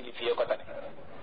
kilifiyee ko tane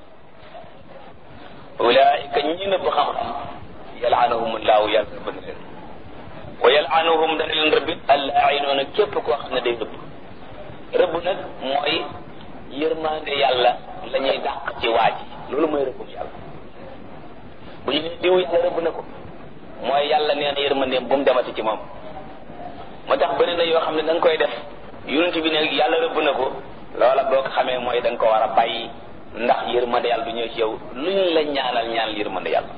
ulaika ñi nëbb xam-xam yalaanahumullahu yàlla rëbb na leen wa yalaanuhum dana leen rëbbi allainoona képp koo xam ne day rëbb rëbb nag mooy yërmaande yàlla la ñuy dàq ci waaj loolu mooy rëbbum yàlla bu ñu ne diw yàlla rëbb na ko mooy yàlla nee na yërmandeem bu mu demati ci moom moo tax bëri na yoo xam ne da nga koy def yonent bi ne yàlla rëbb na ko loola boo ko xamee mooy da nga ko war a bàyyi ndax yërmande yàlla du ñëw ci yow luñ la ñaanal ñaanal yërmande yàlla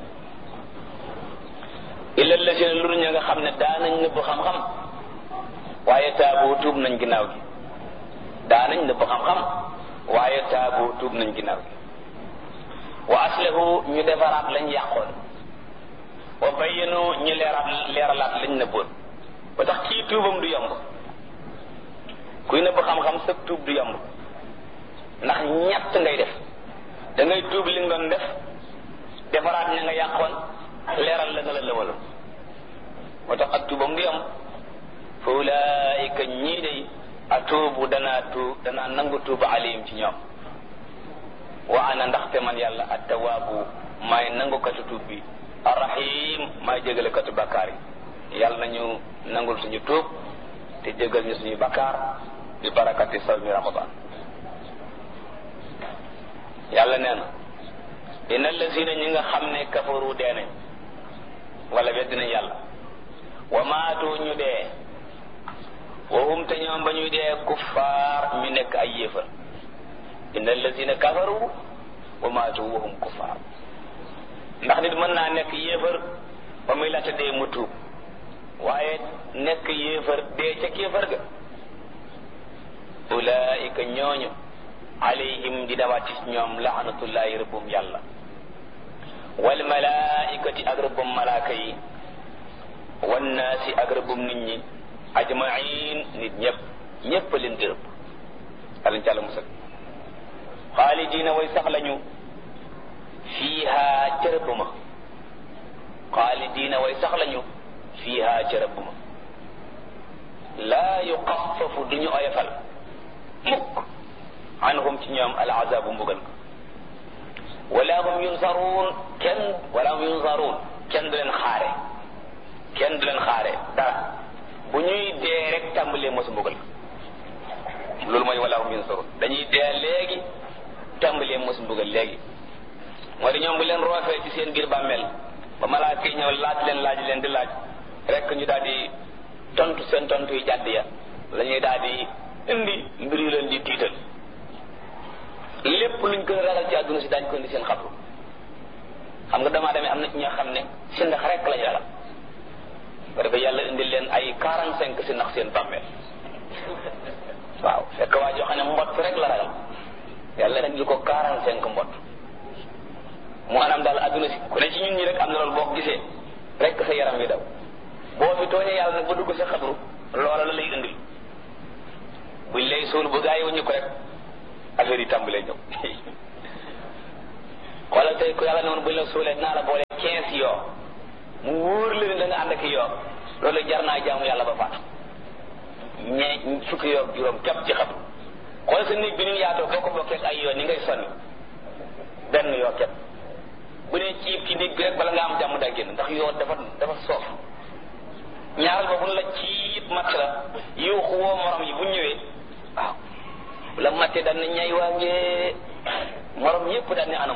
illa lazina lu ña nga xam ne daanañ nëbb xam-xam waaye taabu tuub nañ ginnaaw gi daanañ nëbb xam-xam waaye taabu tuub nañ ginnaaw gi wa aslahu ñu defaraat lañ yàqoon wa bayyanu ñu leeraat leeralaat lañ nëbboon ba tax kii tuubam du yomb kuy nëbb xam-xam sa tuub du yomb ndax ñett ngay def da ngay tuub li nga doon def defaraat ña nga yàqoon leeral la nga la lëwaloon moo tax ak tuubam du yomb fa ulaayika ñii day atuubu danaa tuub danaa nangu tuuba alayhim ci ñoom wa ana ndaxte man yàlla attawaabu maay nangukatu tuub bi arrahim maay jégalekatu bakkaar yi yàlla nañu nangul suñu tuub te jégal ñu suñu bakkaar bi barakati sawmi ramadan yàlla nee na inna allazina ñi nga xam ne kafaru dee nañ wala wedd nañ yàlla wa maatu ñu dee wa hum te ñoom ba ñuy dee kuffaar ñu nekk ay yéefar inna allazina kafaru wa maatu wa hum kuffaar ndax nit mën naa nekk yéefar ba muy laata dee mu tuub waaye nekk yéefar dee ca kéefar ga ulaika ñooñu alayhim di dawaat ci ñoom laanatullahi rëbbum yàlla wal malaikati ak rëbbum malaaka yi wan naasi ak rëbbum nit ñi ajmain nit ñëpp ñëpp leen di rëbb alañ càlla musal xaalidina way sax lañu fiiha ca rëbb ma xaalidina way sax lañu fiiha ca rëbb ma laa yuxafafu duñu oyofal mukk anhum ci ñoom al azabu mbugal ko wala hum yunsaruun kenn wala hum yunsaruun kenn du leen xaare kenn du leen xaare dara bu ñuy dee rek tàmbalee mosu mbugal ko loolu mooy wala hum yunsaruun dañuy dee léegi tàmbalee mosu mbugal léegi moo di ñoom bu leen roofee ci seen biir bàmmeel ba malaaka yi ñëw laaj leen laaj leen di laaj rek ñu daal di tontu seen tontu yi jàdd ya la ñuy daal di indi mbir yu leen di tiital lépp luñ gën a ragal ci àdduna si daañ ko indi seen xabru xam nga damaa demee am na ci ñoo xam ne si ndax rek lañ ragal ba dafa yàlla indi leen ay quarante cinq si ndax seen bàmmeel waaw fekk waa joo xam ne mbott rek la ragal yàlla indi ko quarante cinq mbott mu anam daal àdduna si ku ne ci ñun ñi rek am na loolu boo ko gisee rek sa yaram wi daw boo fi tooñee yàlla nag ba dugg sa xabru loola la lay indil buñ lay suul bu gaa yi wuñu ko rek affaire yi tàmbalee ñëw xoolal tey ku yàlla ne woon buñ la suulee naa la boole quinze yoo mu wóor leen da nga ànd ak yoo loolu jar naa jaamu yàlla ba faatu ñee fukki yoo juróom képp ci xam xool sa néeg bi ni yaatoo boo ko bokkee ay yoo ni ngay sonni benn yoo képp bu ne ciib ci néeg bi rek bala nga am jàmm daa génn ndax yoo dafa dafa soof ñaaral ba bu la ciib matt la yuuxu woo morom yi bu ñëwee waaw bu la mattee daan na ñay waa ngee morom yépp daan ne anam